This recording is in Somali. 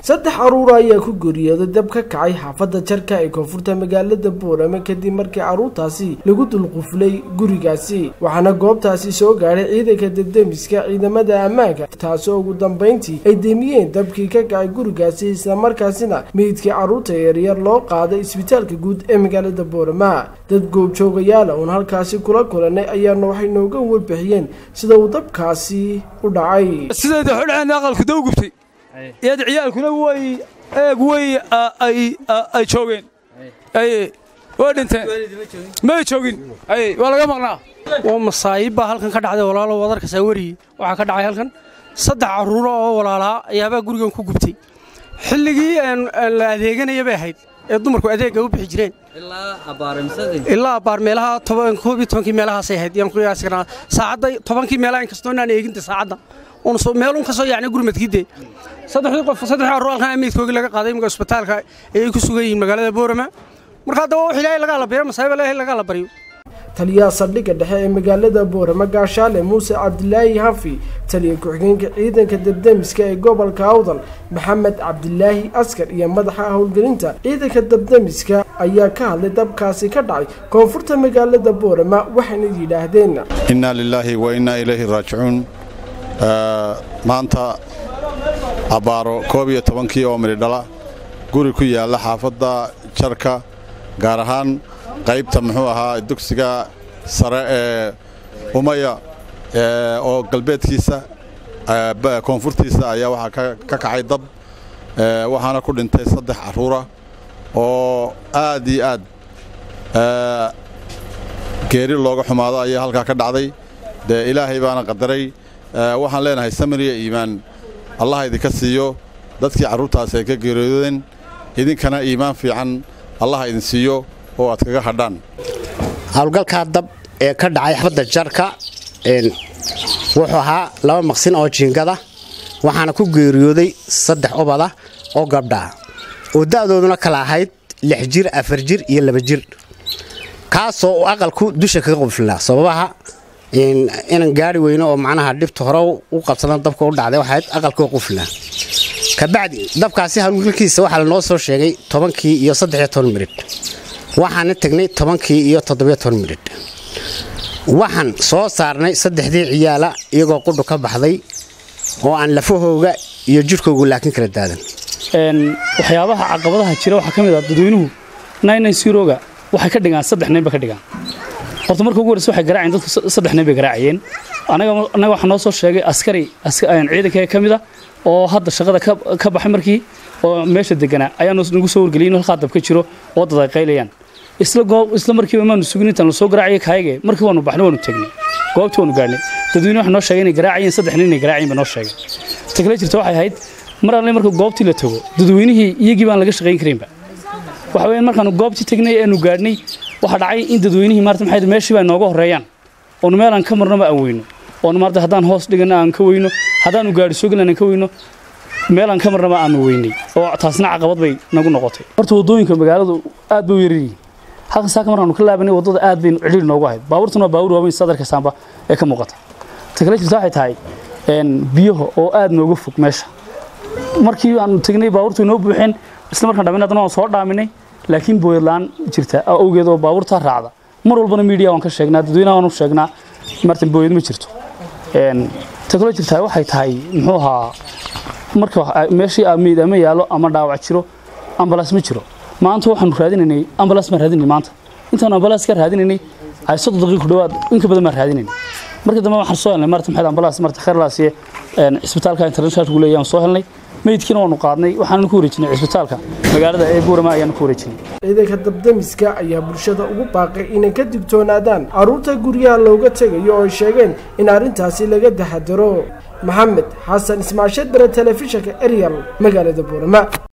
saddex caruur ayaa ku geeriyooday dab ka kacay xaafadda jarka ee koonfurta magaalada boorame kadib markii caruurtaasi lagu dulquflay gurigaasi waxaana goobtaasi soo gaadhay ciidanka debdemiska ciidamada ammaanka taasoo ugu dambayntii ay deemiyeen dabkii ka kacay gurigaasi islamarkaasina meydkii caruurta yaryar loo qaaday isbitaalka guud ee magaalada boorama dad goobjoogayaala uun halkaasi kula kulanay ayaana waxay nooga warbixiyeen sida uu dabkaasi u dhacay sideeda xodheen aqalku daw gubtay iyada ciyaalkuna way eeg way ay joogeen way dhinteen may joogin waa laga maqnaa waa masaayiib baa halkan ka dhacday walaalo wadarka saawariyi waxaa ka dhacay halkan saddex carruuro oo walaalaa ayaabaa gurigan ku gubtay xilligii la adeeganaya bay ahayd ee dumarku adeegga u bixi jireen ilaa abbaar meelaha koob iyo tobankii meelahaasay ahayd yaan qiyaasi karnaa saacadda tobankii meelaha inkastoo inaan eeginta saacadda meelun ka soo yacni gurmadkiide saddexdii qof saddexdii carruur halkan meydkoogii laga qaaday imika isbitaalka ayay ku sugan yihiin magaalada boorama marka hadda waa wax ilaahay lagaa la baryo masaayiba ilaahay lagaa la baryo taliyaha saldhigga dhexe ee magaalada boorama gaashaale muuse cabdilaahi hafi taliya ku-xigeenka ciidanka debdemiska ee gobolka awdal maxamed cabdilaahi askar iyo madaxa howlgelinta ciidanka debdemiska ayaa ka hadlay dabkaasi ka dhacay koonfurta magaalada boorama waxayna yidhaahdeen innaa lilaahi wa innaa ilayhi raajicuun maanta abbaaro koob iyo tobankii oo midhidhala guri ku yaalla xaafadda jarka gaar ahaan qaybta muxuu ahaa dugsiga sare ee umaya oo galbeedkiisa koonfurtiisa ayaa waxaa ka kacay dab waxaana ku dhintay saddex carruura oo aad iyo aad geeri looga xumaado ayaa halkaa ka dhacday dee ilaahay baana qadaray waxaan leenahay samiriya iimaan allah idinka siiyo dadkii carruurtaasi ay ka geeriyoodeen idinkana iimaan fiican allah idin siiyo oo aad kaga hadhaan howlgalkaa dab ee ka dhacay xafadda jarka wuxuu ahaa laba maqsin oo jiingada waxaana ku geeriyooday saddex ubada oo gabdhaa oo da'dooduna kala ahayd lix jir afar jir iyo laba jir kaasoo uu aqalku dusha kaga quflaa sababaha inan gaari weyno oo macnaha dhibta hore u qabsadan dabka u dhacday waxayd aqalkoo quflaa kabacdi dabkaasi howlgalkiisa waxaa lanoo soo sheegay tobankii iyo saddexiyo toban midhidh waxaana tegnay tobankii iyo toddobiyo toban midhidh waxaan soo saarnay saddexdii ciyaala iyagoo qudhu ka baxday oo aan lafahooga iyo jidhkoogu laakiin kala daadan waxyaabaha caqabadaha jira waxaa ka mid ah dadweynuhu ga waxay ka dhigaan saddex nin bay ka dhigaan horta marka ugu horreysa waxay garaaceen dadku saddex nin bay garaacayeen anaga waxaa noo soo sheegay askari ciidanka ka mid ah oo hadda shaqada ka baxay markii oo meesha deganaa ayaa nagu soo wargeliyay in halkaa dab ka jiro oo dad ay qaylayaan isla markiiba maanu sugin intaan lasoo garaacaya kaayage markii waanu baxnay waanu tegnay goobtii waanu gaadhnay dadweyne waxa noo sheegay inay garaacayeen saddex nin inay garaacayeen ba noo sheegay ta kale jirta waxay ahayd mar alle marka goobtii la tago dadweynihii iyagii baan laga shaqayn karaynba waxa weeyaan markaanu goobtii tagnay eenu gaadhnay waxaa dhacay in dadweynihii maarta maxay meeshii baa nooga horreeyaan oonu meel aan ka marnaba aan weyno oonu maarta haddaan hoos dhigana aan ka weyno haddaanu gaadhi soo gelin aan ka weyno meel aan ka marnaba aanu weynay oo taasna caqabad bay nagu noqotay horta waddooyinka magaaladu aad bay u yaryihiin halkan saaka markaanu ka laabanay waddada aad bay cidhiir noogu ahayd baabuurtuna waa baawur waaweyn sadarka saamba ee ka muuqata ta kale jirta waxay tahay biyaha oo aad nooga fog meesha markii aanu tegnay baabuurtu inoo buuxeen isla markaan dhamin haddana waan soo dhaaminay laakiin booyadlaan jirta awgeed oo baabuurtaa raacda mar walbana miidiya waan ka sheegnaa dadweynaha waan u sheegnaa martan booyad ma jirto ta kaloo jirtaa waxay tahay muxuu ahaa marka meeshii meyd ama yaallo ama dhaawac jiro ambalaas ma jiro maanta waxaanu raadinaynay ambalaas baan raadinay maanta intaanu ambalaas ka raadinaynay ay soddon daqiiq ku dhawaad inka badan baan raadinaynay markii dambe waxaan soo helnay marta maxayd ambalaas marta khayrlaasiye cisbitaalka internationalku leeyahay soo helnay meydkiina waanu qaadnay waxaanu ku wareejinay cisbitaalka magaalada ee buurama ayaanu ku wareejinay ciidanka dabdemiska ayaa bulshada ugu baaqay inay ka digtoonaadaan carruurta guryaha looga tegayo oo ay sheegeen in arrintaasi laga taxadaro maxamed xasan ismaasheed bere telefishinka eryal magaalada buurama